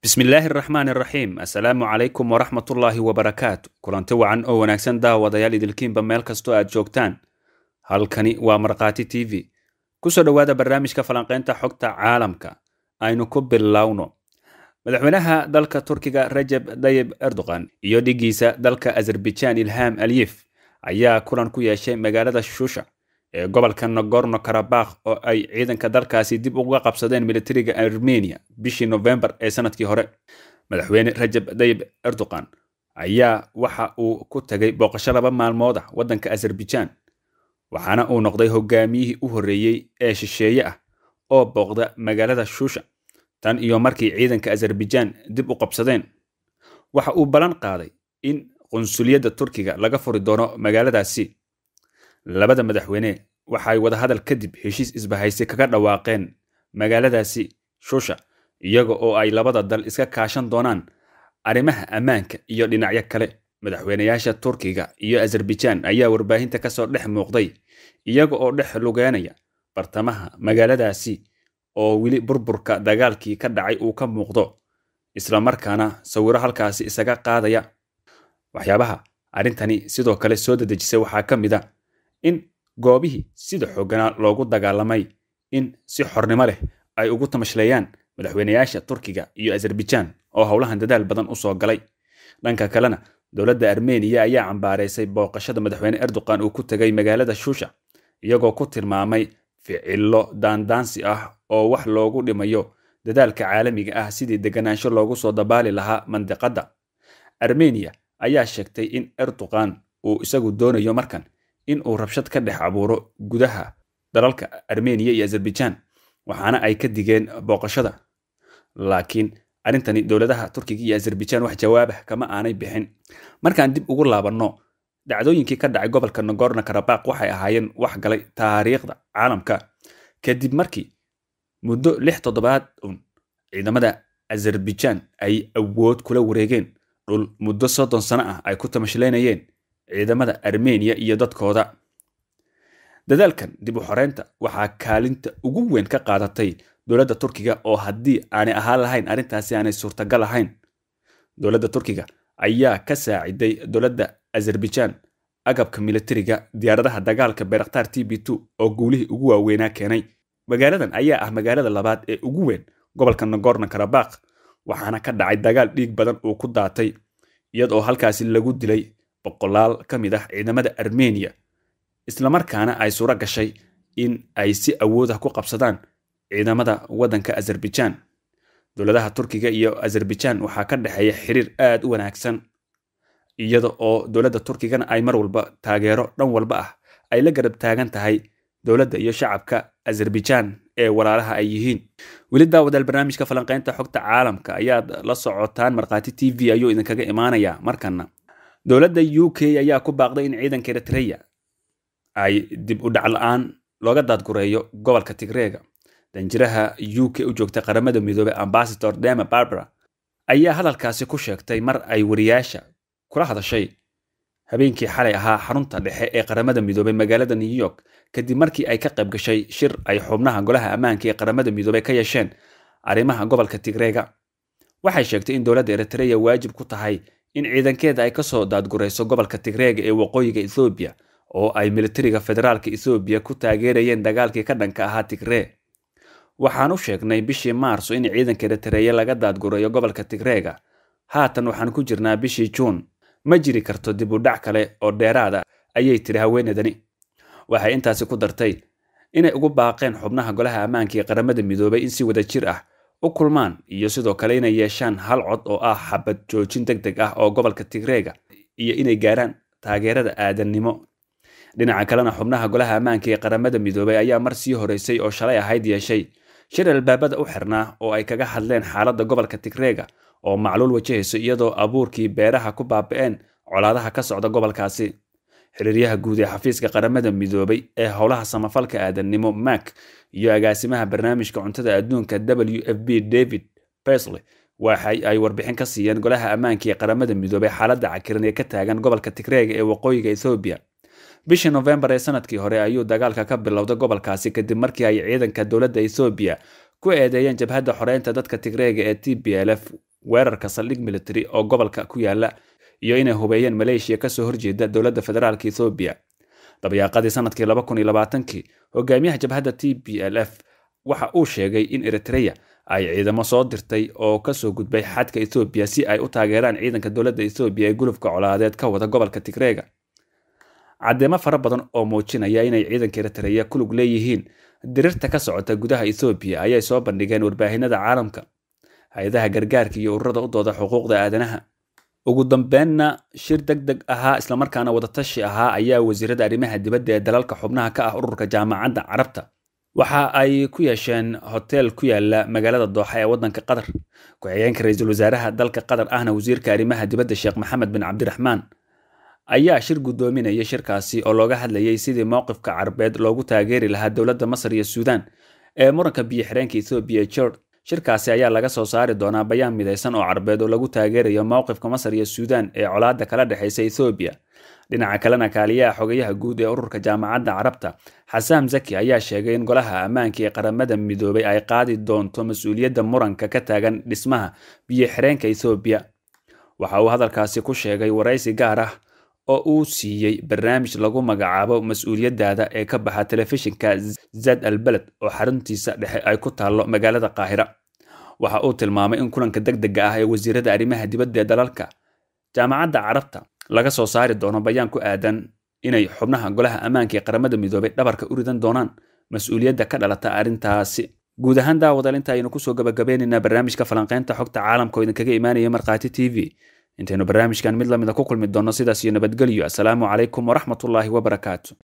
bismillaahi araxmaan iraxiim assalaamu calaykum waraxmatullaahi wabarakaatu kulanti wacan oo wanaagsan daawadayaal idilkiinba meel kastoo aad joogtaan halkani waa markhaati t v kusoo dhowaada barnaamijka falanqaynta xogta caalamka aynu ku bilowno madaxweynaha dalka turkiga rajeb dayib erdogan iyo dhigiisa dalka azerbaijaan ilham aliyef ayaa kulan ku yeeshay magaalada shusha ee gobolka nagorno karabakh oo ay ciidanka dalkaasi dib uga qabsadeen militariga armenia bishii novembar ee sanadkii hore madaxweyne rajeb dayib erdogan ayaa waxa uu ku tagay booqasho laba maalmood ah waddanka azerbaijaan waxaana uu noqday hogaamiyihii u horreeyey ee shisheeye ah oo booqda magaalada shusha tan iyo markii ciidanka azerbaijaan dib u qabsadeen waxa uu ballan qaaday in qunsuliyadda turkiga laga furi doono magaaladaasi labada madaxweyne waxay wadahadal kadib heshiis isbahaysi kaga dhawaaqeen magaaladaasi shusha iyaga oo ay labada dal iska kaashan doonaan arrimaha ammaanka iyo dhinacyo kale madaxweynayaasha turkiga iyo azerbaijaan ayaa warbaahinta kasoo dhex muuqday iyaga oo dhex lugeynaya bartamaha magaaladaasi oo weli burburka dagaalkii ka dhacay uu ka muuqdo islamarkaana sawiro halkaasi isaga qaadaya waxyaabaha arrintani sidoo kale soo dadejisay waxaa ka mid a in goobihii sida xooganaa loogu dagaalamay in si xornimo leh ay ugu tamashleeyaan madaxweynayaasha turkiga iyo azerbaijaan oo howlahan dadaal badan usoo galay dhanka kalena dowladda armeniya ayaa cambaaraysay booqashada madaxweyne erdogan uu ku tegay magaalada shusha iyagoo ku tilmaamay ficilo daandaansi ah oo wax loogu dhimayo dadaalka caalamiga ah sidii deganaansho loogu soo dabaali lahaa mandiqadda armeniya ayaa sheegtay in erdogan uu isagu doonayo markan in uu rabshad ka dhex abuuro gudaha dalalka armeniya iyo azerbaijaan waxaana ay ka digeen booqashada laakiin arrintani dowladaha turkiga iyo azerbaijaan wax jawaabah kama aanay bixin markaan dib ugu laabanno dhacdooyinkii ka dhacay gobolka nagorno karabakh waxay ahaayeen wax galay taariikhda caalamka kadib markii muddo lix toddobaad un ciidamada azerbaijaan ay awood kula wareegeen dhul muddo soddon sano ah ay ku tamashlaynayeen ciidamada armeniya iyo dadkooda dadaalkan dib u xoreynta waxaa kaalinta ugu weyn ka qaadatay dowladda turkiga oo haddii aanay ahaan lahayn arrintaasi aanay suurtagal ahayn dowladda turkiga ayaa ka saaciday dowladda azerbaijaan agabka militariga diyaaradaha dagaalka bayraktar t b two oo guulihii ugu waaweynaa keenay magaaladan ayaa ah magaalada labaad ee ugu weyn gobolka nagorno karabakh waxaana ka dhacay dagaal dhiig badan uu ku daatay iyadoo halkaasi lagu dilay boqolaal ka mid ah ciidamada armeniya islamarkaana ay suuro gashay in ay si awood ah ku qabsadaan ciidamada waddanka azerbaijaan dowladaha turkiga iyo azerbaijaan waxaa ka dhexeeya xiriir aad u wanaagsan iyada oo dowladda turkigana ay mar walba taageero dhan walba ah ay la garab taagan tahay dowladda iyo shacabka azerbaijaan ee walaalaha ay yihiin weli daawadaal barnaamijka falanqaynta xogta caalamka ayaad la socotaan markhaati t v ayuu idinkaga imaanayaa markana dowladda u k ayaa ku baaqday in ciidanka eritreya ay dib u dhac la-aan looga daadgureeyo gobolka tigreega danjiraha u k u joogta qaramada midoobey ambasador dema barbara ayaa hadalkaasi ku sheegtay mar ay wariyaasha kula hadashay habeenkii xalay ahaa xarunta dhexe ee qaramada midoobey magaalada new york kadib markii ay ka qayb gashay shir ay xubnaha golaha ammaanka ee qaramada midoobey ka yeesheen arrimaha gobolka tigreega waxay sheegtay in dowladda eritreya waajib ku tahay in ciidankeeda ay kasoo daadgurayso gobolka tigreega ee waqooyiga ethoobiya oo ay militariga federaalka ethoobiya ku taageerayeen dagaalkii ka dhanka ahaa tigree waxaan u sheegnay bishii maarso in ciidanka eritreya laga daadgurayo gobolka tigreega haatan waxaan ku jirnaa bishii juun ma jiri karto dib u dhac kale oo dheeraada ayay tiri haweeneydani waxay intaasi ku dartay inay ugu baaqeen xubnaha golaha ammaanka ee qaramada midoobay in si wada jir ah u kulmaan iyo sidoo kale inay yeeshaan hal cod oo ah xabad joojin deg deg ah oo gobolka tigreega iyo inay gaaraan taageerada aadannimo dhinaca kalena xubnaha golaha ammaanka ee qaramada midoobay ayaa mar sii horeysay oo shalay ahayd yeeshay shir albaabada u xirnaa oo ay kaga hadleen xaaladda gobolka tigreega oo macluul wajahayso iyadoo abuurkii beeraha ku baaba'een colaadaha ka socda gobolkaasi xiriiryaha guud ee xafiiska qaramada midoobay ee howlaha samafalka aadannimo mak iyo agaasimaha barnaamijka cuntada adduunka w f b david besley waxay ay warbixin ka siiyeen golaha ammaanka ee qaramada midoobay xaaladda cakiran ee ka taagan gobolka tigreega ee waqooyiga ethoobiya bishii nofembar ee sanadkii hore ayuu dagaalka ka bilowday gobolkaasi kadib markii ay ciidanka dowladda ethoobiya ku eedeeyeen jabhadda xoreynta dadka tigreega ee t b l f weerarka saldhig military oo gobolka ku yaala iyo inay hubeeyeen maleeshiya kasoo horjeeda dowladda federaalk ethoobiya dabyaaqadii sanadkii laba kun iyo labaatankii hogaamiyaha jabhadda t b l f waxa uu sheegay in eritreya ay ciidamo soo dirtay oo kasoo gudbay xadka ethoobiya si ay u taageeraan ciidanka dowladda ethoobiya ee gulufka colaadeed ka wada gobolka tigreega caddeemo fara badan oo muujinaya inay ciidanka eritreya ku lug leeyihiin dirirta ka socota gudaha ethoobiya ayay soo bandhigeen warbaahinada caalamka hay-adaha gargaarka iyo ururada u dooda xuquuqda aadanaha ugu dambeenna shir deg deg ahaa islamarkaana wadatashi ahaa ayaa wasiirada arrimaha dibadda ee dalalka xubnaha ka ah ururka jaamacadda carabta waxa ay ku yeesheen hotel ku yaala magaalada dooxa ee waddanka qatar ku-xigeenka ra-iisul wasaaraha dalka qatar ahna wasiirka arrimaha dibadda sheekh maxamed bin cabdiraxmaan ayaa shir guddoominaya shirkaasi oo looga hadlayay sidii mowqifka carbeed loogu taageeri lahaa dowladda masar iyo suudaan ee muranka biyo xireenka ethoobiya jord shirkaasi ayaa laga soo saari doonaa bayaan midaysan oo carbeed oo lagu taageerayo mowqifka masar iyo suudaan ee colaadda kala dhexaysa ethoobiya dhinaca kalena kaaliyaha xogayaha guud ee ururka jaamacadda carabta xasaam zaki ayaa sheegay in golaha ammaanka ee qaramada midoobay ay qaadi doonto mas-uuliyadda muranka ka taagan dhismaha biyo xireenka ethoobiya waxa uu hadalkaasi ku sheegay waraysi gaar ah oo uu siiyey barnaamij lagu magacaabo mas-uuliyaddaada ee ka baxa telefishinka zad al beled oo xaruntiisa dhexe ay ku taallo magaalada qaahira waxa uu tilmaamay in kulanka deg dega ah ee wasiirada arrimaha dibadda ee dalalka jaamacadda carabta laga soo saari doono bayaan ku aadan inay xubnaha golaha ammaanka ee qaramada midoobay dhabarka u ridan doonaan mas-uuliyadda ka dhalata arrintaasi guud ahaan daawadaal inta aynu kusoo gabagabeynaynaa barnaamijka falanqeynta xogta caalamka oo idinkaga imaanaya markhaati t v intaynu barnaamijkan mid lamida ku kulmi doonno sidaas iyo nabadgelyo assalaamu calaykum waraxmatullaahi wabarakaatu